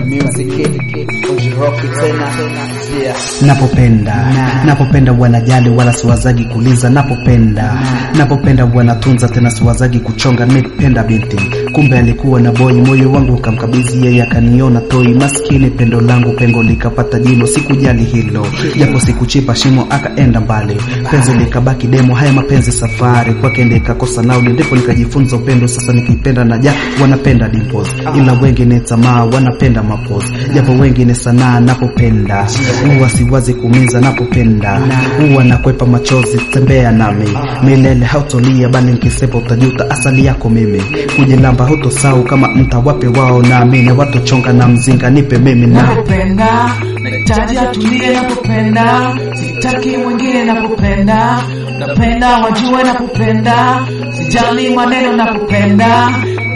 Music Ujiroki tena yeah. napopenda napopenda wanajali wala siwazagi kuliza napopenda napopenda wanatunza tena siwazagi kuchonga nimependa binti kumbe alikuwa na boy moyo wangu ukamkabidhi yeye akaniona toi maskini pendo langu pengo likapata jino sikujali hilo japo sikuchipa shimo akaenda mbali penzi likabaki demo haya mapenzi safari kwake ndikakosa nauli ndipo nikajifunza upendo sasa nikipenda na ja wanapenda dimples ila wengi ni tamaa wanapenda mapos japo wengi ni sanaa napopenda huwa siwazi kumiza napopenda huwa nakwepa machozi tembea nami milele hautolia bali nikisepa utajuta asali yako mimi kujilamba hutosau kama mtawape wao naamini watochonga na mzinga nipe mimi na napopenda nahitaji atulie napopenda sitaki mwingine napopenda napenda wajue napopenda sijali maneno napopenda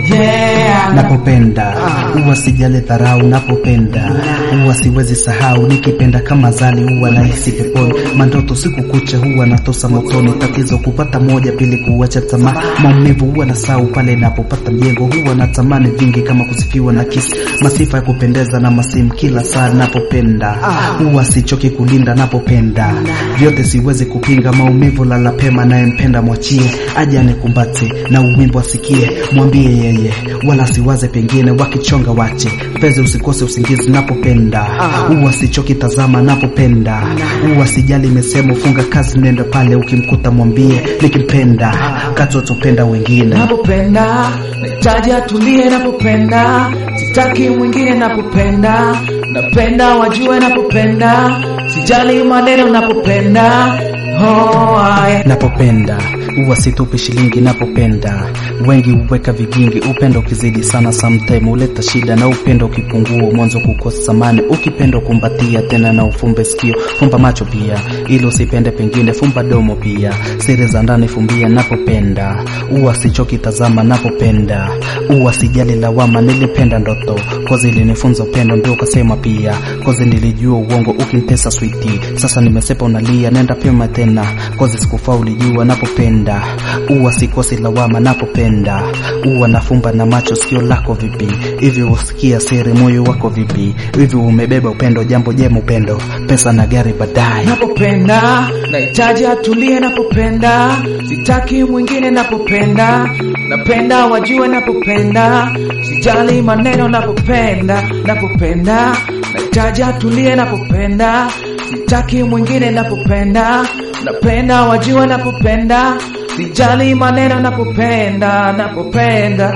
yeah napopenda huwa sijali dharau napopenda huwa siwezi sahau nikipenda kama zali huwa nahisi peponi mandoto siku kucha huwa natosa motoni tatizo kupata moja pili kuacha tamaa maumivu huwa na sau pale napopata mjengo huwa na tamani vingi kama kusifiwa na kisi masifa ya kupendeza na masimu kila saa napopenda huwa sichoki kulinda napopenda vyote siwezi kupinga maumivu lala pema nayempenda mwachie aje anikumbate na uwimbo asikie mwambie yeye wala siwaze pengine wakichonga wache mpenzi usikose usingizi napopenda huwa sichoki tazama napopenda huwa sijali imesema funga kazi nenda pale ukimkuta mwambie nikimpenda kati watopenda wengine napopenda nahitaji atulie napopenda sitaki mwingine napopenda napenda wajue napopenda sijali maneno napopenda oh, aye. napopenda huwa situpi shilingi napopenda wengi huweka vigingi upendo ukizidi sana sometime huleta shida na upendo ukipungua mwanzo kukosa samani ukipenda kumbatia tena na ufumbe sikio fumba macho pia ili usipende pengine fumba domo pia siri za ndani fumbia napopenda huwa sichoki tazama napopenda huwa sijali lawama nilipenda ndoto kozi ilinifunza upendo ndio ukasema pia kozi nilijua uongo ukintesa switi sasa nimesepa unalia nenda pema tena kozi sikufaa ulijua napopenda huwa sikosi lawama napopenda huwa nafumba na macho sikio lako vipi hivi usikia siri moyo wako vipi hivi umebeba upendo jambo jema upendo pesa na gari baadaye napopenda nahitaji atulie napopenda sitaki mwingine napopenda napenda wajue napopenda sijali maneno napopenda napopenda nahitaji atulie napopenda sitaki mwingine napopenda napenda wajue napopenda sijali maneno napopenda napopenda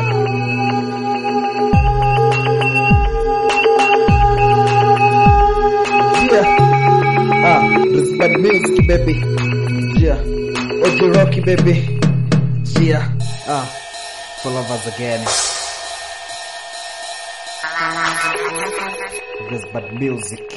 Yeah. Ah, this bad music baby. Yeah. Ujiroki baby. Yeah. Ah, for lovers again. This bad music.